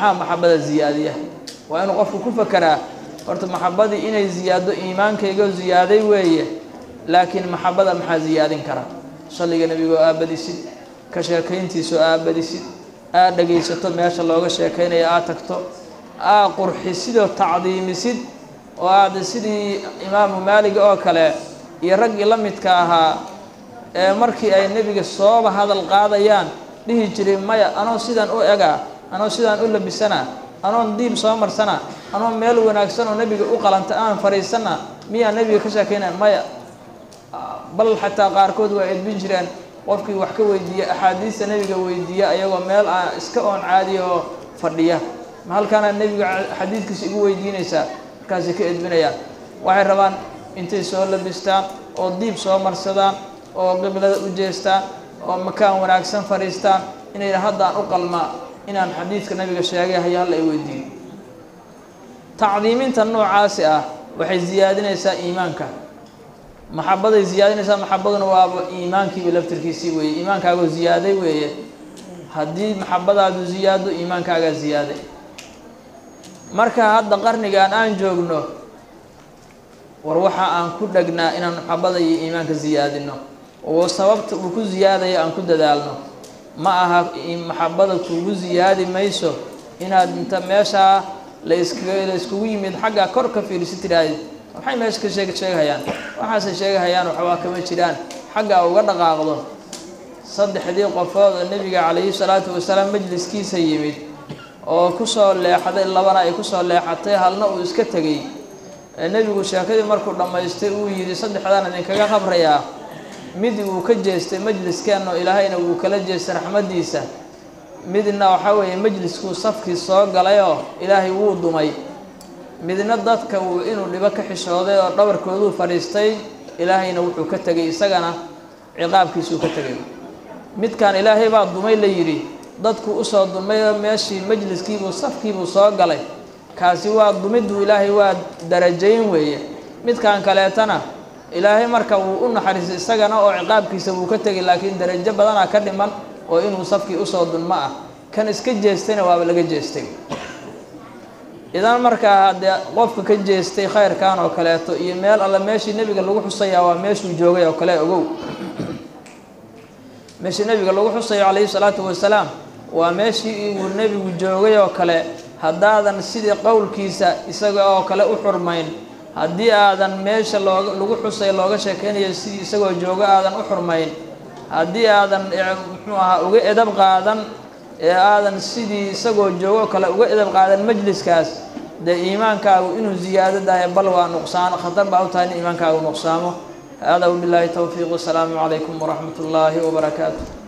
maxaa maxabada ziyaadiya waa inuu qofku ku fakeraa horta maxabadii inay ziyaado iimaankayga ziyaaday weeye laakiin maxabada maxaa ziyaadin kara salliga nebigoo aabadisid ka sheekayntiisoo aabadisid aad dhegaysato meesha looga sheekaynaya aad tagto aad qurxisidoo tacdiimisid oo aad sidii imaamu maalig oo kale iyo raggii la midka ahaa ee markii ay nebiga sooba hadal qaadayaan dhihi jiray maya anoo sidaan u egaa anoo sidaan u labisanaa anoon diib soo marsana anoo meel wanaagsan oo nebiga u qalanta aan fadhiisana miyaa nebiga ka sheekaynaya maya bal xataa qaarkood waa edbin jireen qofkii wax ka weydiiya axaadiista nebiga weydiiya ayagoo meel aan iska oon caadiya oo fadhiya ma halkaana nebiga xadiidkiisa igu weydiinaysaa markaasay ka edbinayaan waxay rabaan intay soo labistaan oo diib soo marsadaan oo qiblada u jeestaan oo makaan wanaagsan fadhiistaan inay haddaan u qalmaa inaan xadiidka nabiga sheegay haya halla ay weydiiyo tacdiiminta noocaasi ah waxay ziyaadinaysaa iimaanka maxabaday ziyaadinaysaa maxabaduna waaba iimaankiiba laftirkiisii weeye iimaankaagoo ziyaaday weeye haddii maxabadaadu ziyaado iimaankaagaa ziyaaday marka hadda qarnigan aan joogno war waxa aan ku dhegnaa inaan maxabada iyo iimaanka ziyaadino oo sababta uu ku ziyaadayo aan ku dadaalno ma aha maxabada kugu ziyaadi mayso inaad inta meeshaa la iskaga la iskugu yimid xagga kor ka fiirisi tidhaahdi maxay meesha ka sheeg sheegahayaan waxaasay sheegahayaan waxbaa kama jiraan xaggaa uga dhaqaaqdo saddexdii qofood oo nebiga calayhi salaatu wasalaam majliskiisa yimid oo kusoo leexday labana ay kusoo leexatay halna uu iska tegey nebigu sheekadii markuu dhammaystay uu yidhi saddexdaan idinkaga qabrayaa mid uu ka jeestay majliskeenno ilaahayna wuu kala jeestay raxmaddiisa midna waxaa weeye majliskuu safkii soo galayoo ilaahay wuu dumay midna dadka uu inuu dhibo ka xishooday oo dhabarkooduu fadhiistay ilaahayna wuxuu ka tegay isagana ciqaabkiisuu ka tegay midkan ilaahay baa dumay la yidhi dadku usoo dumay oo meeshii majliskiibuu safkiibuu soo galay kaasi waa dumiddu ilaahay waa darajayn weeye midkan kaleetana ilaahay marka wuu u naxariistay isagana oo ciqaabkiisa wuu ka tegay laakiin darajo badanaa ka dhiman oo inuu safkii usoo dunmo ah kan iska jeestayna waaba laga jeestay idan markaa haddee qofka ka jeestay khayrkan oo kaleeto iyo meel alle meeshii nebiga lagu xusayaa waa meeshuu joogay oo kale ogow meeshii nebiga lagu xusayo calayhi salaatu wasalaam waa meeshii uu nebigu joogay oo kale haddaadan sidii qowlkiisa isaga oo kale u xurmayn haddii aadan meesha looga lagu xusay looga sheekeynayo sidii isagoo joogo aadan u xurmayn haddii aadan muxuu ahaa uga edab qaadan ee aadan sidii isagoo joogo kale uga edab qaadan majliskaas dee iimaankaagu inuu ziyaado dahay bal waa nuqsaan khatar baa u tahay in iimaankaagu nuqsaamo hada wabilaahi towfiiq wasalaamu calaykum waraxmat ullaahi wabarakaatu